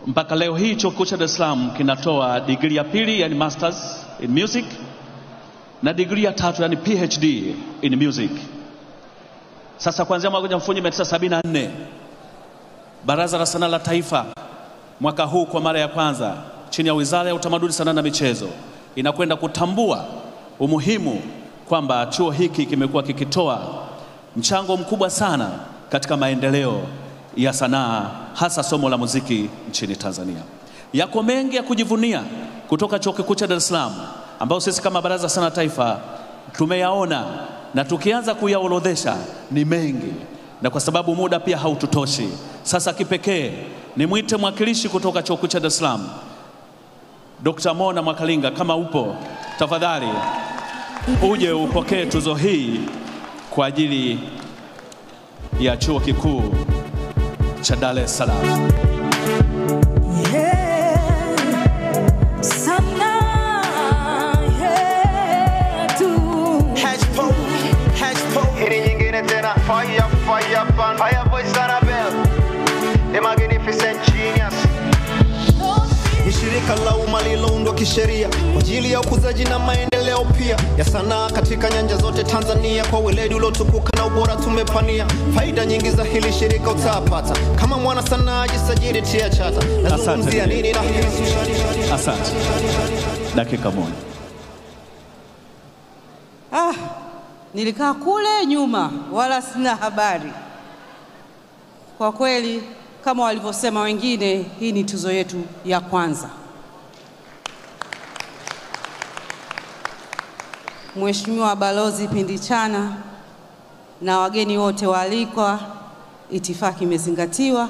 mpaka leo hii chuo kikuu cha Dar es Salaam kinatoa digrii ya pili yani masters in music na digrii ya tatu yani PhD in music. Sasa kuanzia mwaka 1974 Baraza la Sanaa la Taifa mwaka huu kwa mara ya kwanza chini ya Wizara ya Utamaduni, Sanaa na Michezo inakwenda kutambua umuhimu kwamba chuo hiki kimekuwa kikitoa mchango mkubwa sana katika maendeleo ya sanaa hasa somo la muziki nchini Tanzania. Yako mengi ya kujivunia kutoka Chuo Kikuu cha Dar es Salaam ambayo sisi kama Baraza la Sanaa Taifa tumeyaona na tukianza kuyaorodhesha ni mengi, na kwa sababu muda pia haututoshi, sasa kipekee nimwite mwakilishi kutoka Chuo Kikuu cha Dar es Salaam Dr. Mona Mwakalinga, kama upo tafadhali uje upokee tuzo hii kwa ajili ya Chuo Kikuu cha Dar es Salaam. Hili nyingine tena fire fire pan fire voice Annabelle the magnificent genius ni shirika la umma lililoundwa kisheria kwa ajili ya ukuzaji na maendeleo pia ya sanaa katika nyanja zote Tanzania. Kwa weledi uliotukuka na ubora tumepania, faida nyingi za hili shirika utapata kama mwana sanaa. Jisajili, tia chata, nazungumzia Asante. nini na hili Asante. Dakika moja. Ah, nilikaa kule nyuma wala sina habari. Kwa kweli kama walivyosema wengine, hii ni tuzo yetu ya kwanza. Mheshimiwa Balozi Pindichana na wageni wote waalikwa, itifaki imezingatiwa.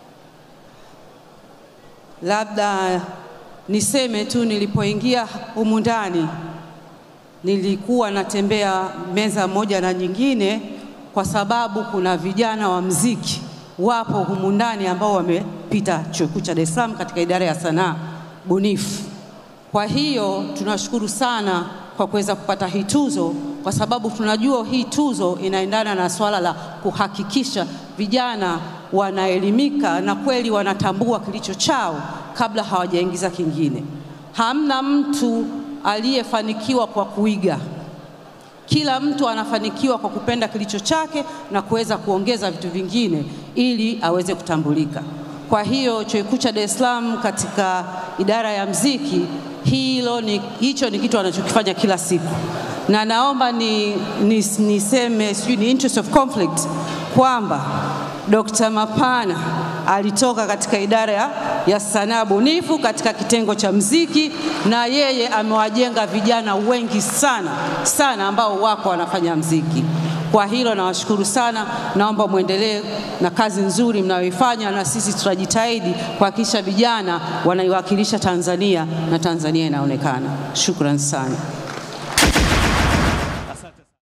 Labda niseme tu, nilipoingia humu ndani nilikuwa natembea meza moja na nyingine, kwa sababu kuna vijana wa mziki wapo humu ndani ambao wamepita chuo kikuu cha Dar es Salaam katika idara ya sanaa bunifu. Kwa hiyo tunashukuru sana kwa kuweza kupata hii tuzo, kwa sababu tunajua hii tuzo inaendana na swala la kuhakikisha vijana wanaelimika na kweli wanatambua kilicho chao kabla hawajaingiza kingine. Hamna mtu aliyefanikiwa kwa kuiga. Kila mtu anafanikiwa kwa kupenda kilicho chake na kuweza kuongeza vitu vingine ili aweze kutambulika. Kwa hiyo chuo kikuu cha Dar es Salaam katika idara ya mziki, hilo ni, hicho ni kitu anachokifanya kila siku, na naomba ni, ni, niseme sijui ni interest of conflict kwamba Dr. Mapana alitoka katika idara ya, ya sanaa bunifu katika kitengo cha mziki, na yeye amewajenga vijana wengi sana sana ambao wako wanafanya mziki. Kwa hilo nawashukuru sana, naomba mwendelee na kazi nzuri mnayoifanya, na sisi tutajitahidi kuhakikisha vijana wanaiwakilisha Tanzania na Tanzania inaonekana. Shukran sana.